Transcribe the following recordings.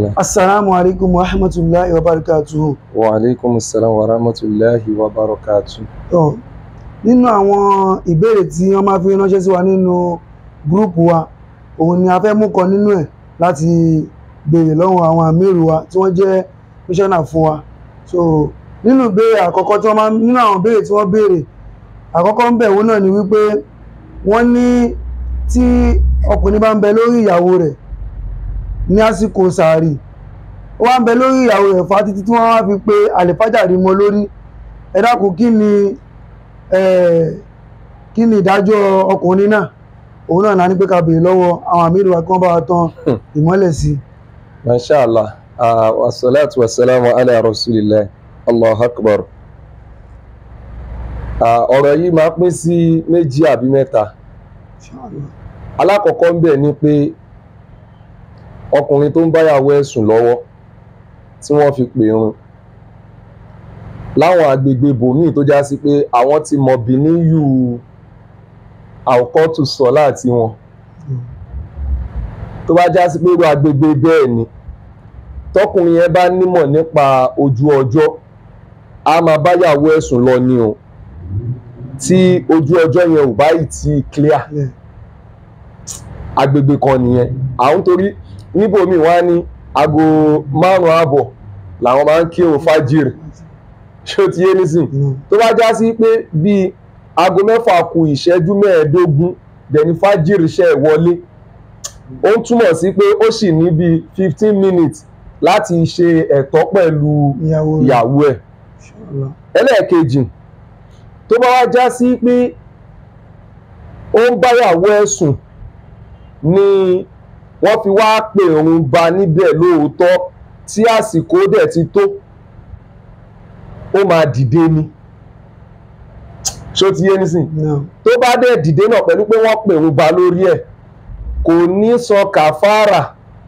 الله Assalamu alaikum wa rahmatullahi wa barakatuhu. وعليكم السلام ورحمة الله وبركاته Tọ́ nínú àwọn ìbéèrè tí wọ́n máa fi ránṣẹ́ sí wa nínú gúrúùpù wa, òun ni a fẹ́ mú kan nínú ẹ̀ láti béèrè lọ́wọ́ àwọn àmírù wa tí wọ́n jẹ́ míṣọ́nà fún wa. So nínú ìbéèrè àkọ́kọ́ tí wọ́n máa nínú àwọn ìbéèrè tí wọ́n béèrè, àkọ́kọ́ ń bẹ̀ wọ́n náà ni wípé wọ́n ní tí ọkùnrin bá ń bẹ lórí ìyàwó rẹ̀ ní àsìkò sàárì ó wá ń bẹ lórí ìyàwó rẹ̀ fa títí tí wọ́n wá fi pé àlèfájàrí mọ́ lórí ẹ dákun kí ni eh, kí ni ìdájọ́ ọkùnrin náà òun náà la ní pé ká béèrè lọ́wọ́ àwọn àmìlú wa kí wọ́n bá wa tán ìmọ́lẹ̀ sí ما شاء الله آه والصلاة والسلام على رسول الله الله أكبر آه ọ̀rọ̀ yìí máa pín sí méjì àbí mẹ́ta alákọ̀ọ́kọ́ ń bẹ̀ ni pé ọkùnrin tó ń báyàwó ẹ̀ sùn lọ́wọ́ tí wọ́n fi pè run láwọn agbègbè bòmíì tó já sí pé àwọn ti mọ̀ bí níyù àwòkọ́tù sọ láti wọn tó bá já sí pé irú agbègbè bẹ́ẹ̀ ni tọkùnrin yẹn bá nímọ̀ nípa ojú ọjọ́ a máa báyàwó ẹ̀ sùn lọ ni o tí ojú ọjọ́ yẹn ò báyìí ti clear Yeah. agbègbè kan nìyẹn àwọn torí níbòmíì wọ́n á ní aago márùn-ún ààbọ̀ làwọn máa ń kírun fájìrì ṣé ó ti yé nísìn Mm. tó bá já sí pé bíi aago mẹ́fà kù ìṣẹ́jú mẹ́ẹ̀ẹ́dógún dẹ̀ni fájìrì ṣe é wọlé ó ń túmọ̀ sí pé ó sì ní bíi fifteen minutes láti ṣe ẹ̀tọ́ pẹ̀lú ìyàwó rẹ̀ ìyàwó ẹ̀ Inshallah. ẹlẹ́ẹ̀kejì tó bá wá já sí pé ó ń báyàwó ẹ̀ sùn ni wọ́n fi wá pè òun ba níbẹ̀ lóòótọ́ tí àsìkò dẹ̀ ti tó ó máa dìde ni ṣó ti yé nísìn No. tó bá dẹ̀ dìde náà pẹ̀lú pé wọ́n pè òun ba lórí ẹ̀ kò ní san kàfàrà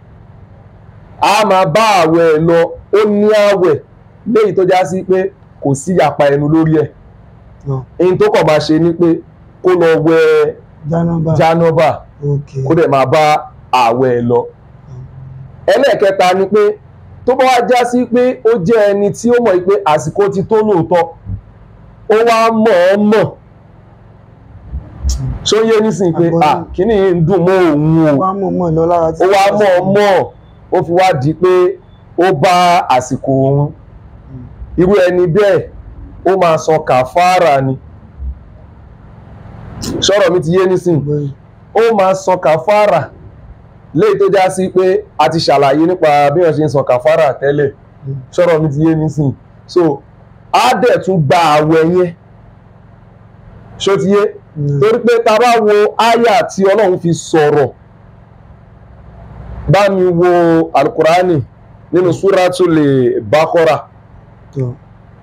a máa bá àwẹ̀ ẹ̀ lọ ó ní àwẹ̀ léyìí tó já sí pé kò sí yapa ẹnu lórí ẹ̀ No. èyí tó kàn máa ṣe ni pé kó lọ wẹ Jánọ́bà. jánọ́bà Okay. kó dẹ̀ máa bá àwẹ̀ ẹ̀ lọ. ẹlẹ́ẹ̀kẹta ni pé tó bá wá já sí pé ó jẹ́ ẹni tí ó mọ̀ pé àsìkò ti tó lóòótọ́ ó wá mọ̀ ọ́ mọ̀ ṣó yé nísìnyí pé Àgbọ̀yé. à kíní yìí ń dùn mọ́ òun o Ó wá mọ̀ mọ̀ lọ lára tí ó wá mọ̀ ọ́ mọ̀ ó fi wá di pé ó bá àsìkò òun irú ẹni bẹ́ẹ̀ ó máa san kàfàrà ni sọ̀rọ̀ mi ti yé nísìnyí Àgbọ̀yé. ó máa san kàfàrà léyìí tó já sí pé a ti ṣàlàyé nípa bí wọ́n ṣe ń san kàfàrà tẹ́lẹ̀ Mm. sọ̀rọ̀ mi ti yé nísìnyí so á dẹ̀ tún gba àwẹ̀ yẹn ṣó ti yé Mm. torí pé ta bá wo àyà tí ọlọ́run fi sọ̀rọ̀ bá mi wo alukurani nínú súratul Baqara Tó.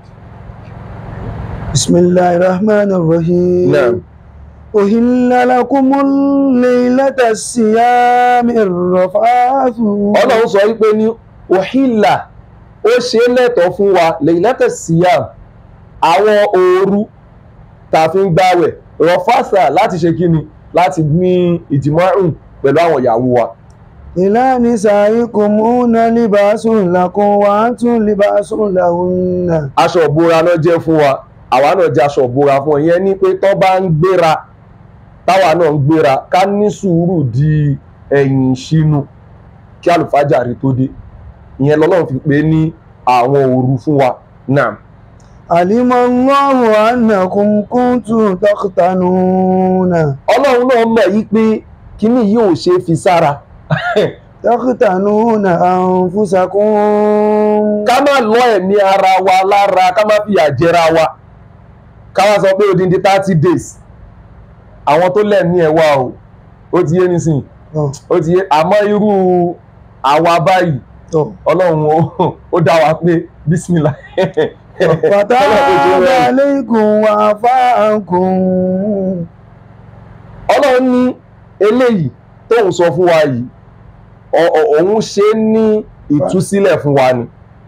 Bismillahir Rahmanir Rahim. Naam. Uhilla lakumul laylata siyami rafathu. ọlọ́run sọ wípé ní òhìlà ó ṣe é lẹ́tọ̀ọ́ fún wa lẹ́yìnlẹ́tẹ̀ síyàm àwọn òru tá a fi ń gbàwẹ̀ rọ̀fàṣà láti ṣe kíni láti ní ìjìmọ̀rùn pẹ̀lú àwọn ìyàwó wa Ila nisaikum hunna libasun lakum wa antum libasun lahunna. aṣọ ìbora náà jẹ́ fún wa àwa náà jẹ́ aṣọ ìbora fún ọ ìyẹn ní pé tọ́ bá ń gbéra táwa náà ń gbéra ká ní sùúrù di ẹ̀yìn ìṣínú kí àlùfájàrí tó dé ìyẹn lọ́lọ́run fi pè é ní àwọn òru fún wa náà. Alima Allahu annakum kuntum takhtanuna. ọlọ́run náà mọ̀ yí pé kíní yìí ò ṣe é fi sára Takhtanuna anfusakum. ká má lọ ẹ̀mí ara wa lára ká má fìyà jẹra wa ká wá sọ pé odindi thirty days àwọn tó lẹ́ẹ̀mí ẹ̀ wá o ó ti yé nísìnyí Tó. ó ti yé àmọ́ irú àwa báyìí Tó. ọlọ́run ó- ó dá wa pé bísímìlà Fataba alaykum wa afa ankum. ọlọ́run ní eléyìí tóun sọ fún wa yìí ọ- ọ- òun ṣe é ní ìtúsílẹ̀ fún wa ni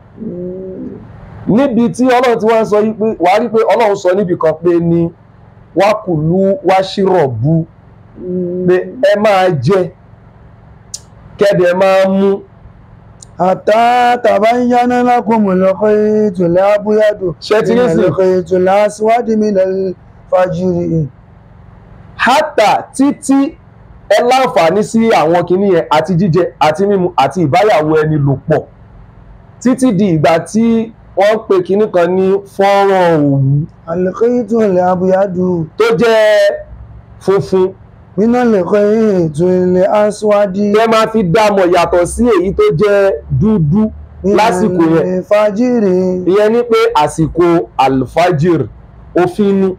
níbi tí ọlọ́run ti wá ń sọ yí pé wàá rí pé ọlọ́run sọ níbi kan pé ní wákùlú wáṣírọ̀bù pé ẹ máa jẹ kẹ́dẹ̀ máa mú hatta tabayyana lakumul khaytul abyadu Ṣé ti rí sí? minal khaytil aswadi minal fajri. hátà títí ẹ láǹfààní sí àwọn kinní yẹn àti jíjẹ àti mímu àti ìbáyàwó ẹni lò pọ̀ títí di ìgbà tí wọ́n pe kinní kan ní fọ́nrán òwú al-khaytul abyadu tó jẹ́ funfun minal khaytil aswadi tẹ́ máa fi dámọ̀ yàtọ̀ sí èyí tó jẹ́ dúdú lásìkò yẹn minal fajri. ìyẹn ni pé àsìkò alfajir òfin ni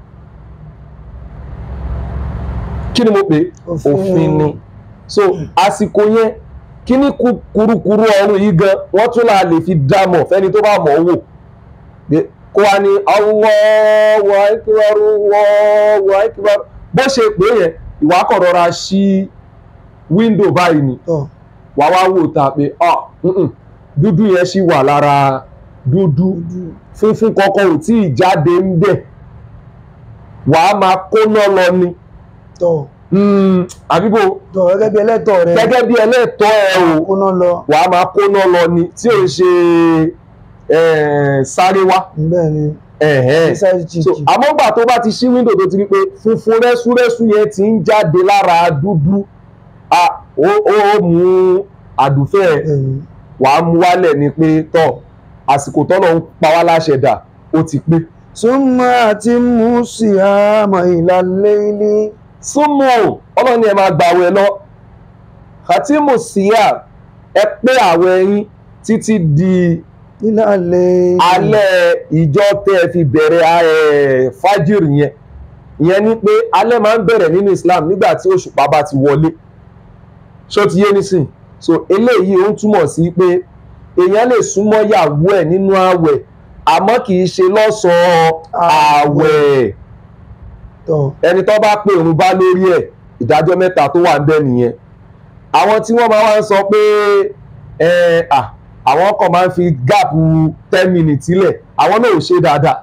kí ni mo pè é Òfin. òfin ni so àsìkò yẹn kí ni ku- kurukuru ọrùn yìí gan wọ́n tún là lè fi dámọ̀ fẹ́ni tó bá mọ̀ ọ́ wò Pé kó wa ní Allahu akbar Allahu akbar bó ṣe pé yẹn ìwà kọ̀ rọra ṣí wíńdò báyìí ni tọ́ wà wá wò ta pé ah mm-mm, dúdú yẹn ṣì wà lára dúdú funfun kankan ò tí ì jáde ń bẹ̀ wàá máa kóná lọ ni tọ́ Mm, àbíbò tọ́ gẹ́gẹ́ bí ẹlẹ́tọ̀ rẹ gẹ́gẹ́ bí ẹlẹ́tọ́ ẹ o kóná lọ wàá máa kóná lọ ni tí ò ń ṣe eh, sáré wá bẹ́ẹ̀ ni ẹ̀hẹ́n. ṣáìsì so chìkì àmọ́ gbà tó bá ti ṣí wíńdò tó ti rí pé funfun rẹ́súrẹ́sú yẹn ti ń jáde lára dúdú ah, ó ó mú àdùfẹ́ ẹ̀ bẹ́ẹ̀ ni wàá mú wálẹ̀ ni pé tọ́ àsìkò tọ́lọ̀ ń pa wá láṣẹ dà ó ti pé. súnmọ́ àti mú sí àmọ́ ìlàlẹ́ ilé súnmọ́ ọlọ́run ni ẹ máa gbà àwẹ̀ lọ khatimu siya ẹ pé àwẹ̀ yín títí di ìlàlẹ́ alẹ́ ìjọ tẹ́ ẹ fi bẹ̀rẹ̀ ẹ̀ fájìrì yẹn ìyẹn ni pé alẹ́ máa ń bẹ̀rẹ̀ nínú Islam nígbà tí òṣùpá bá ti wọlé ṣó ti yé nísìn so eléyìí ó ń túmọ̀ sí pé èèyàn lè súnmọ́ yàwó ẹ̀ nínú àwẹ̀ àmọ́ kì í ṣe lọ́sàn-án àwẹ̀ tọ́ ẹni tó bá pè òun bá lórí ẹ̀ ìdájọ́ mẹ́ta tó wà ń bẹ nìyẹn àwọn tí wọ́n máa ń sọ pé ẹ à àwọn kan máa ń fi gáàpù ten minutes sílẹ̀ àwọn náà ò ṣe dáadáa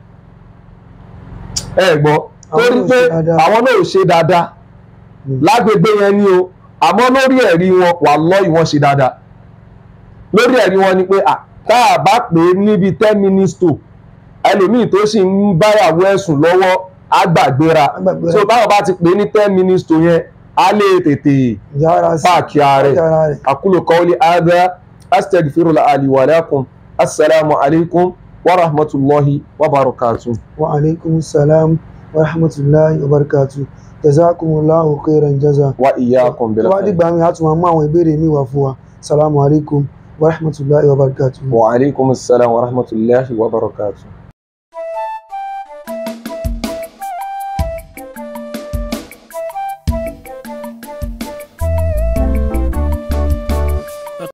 ẹ gbọ́ Àwọn torí náà ò pé ṣe dáadáa. àwọn náà ò ṣe dáadáa Mm. lágbègbè yẹn ni o àmọ́ lórí ẹ̀rí wọn wà lọ́ọ̀yì wọ́n ṣe dáadáa lórí ẹ̀rí wọn ni pé à tá a bá pè é níbi ten minutes to ẹlòmíì tó sì ń báyàwó ẹ̀sùn lọ́wọ́ á gbàgbéra Á gbàgbéra. so báwọn bá ti pè é ní ten minutes to yẹn á lè tètè ìjà ara sí páàkì ààrẹ ìjà ara rẹ̀ aqulu qawli hadha astaghfirullah li wa lakum assalamu alaikum wa rahmatullahi wa barakatuh. wa alaikum salam wa rahmatulahi wa barakatu jazakumullahu khairan jaza wa iyyakum bil tó bá khair. dìgbà mi a tún máa mú àwọn ìbéèrè mi wá fún wa salamu alaikum wa rahmatulahi wa barakatu. wa alaikum assalam wa rahmatullahi wa barakatuh.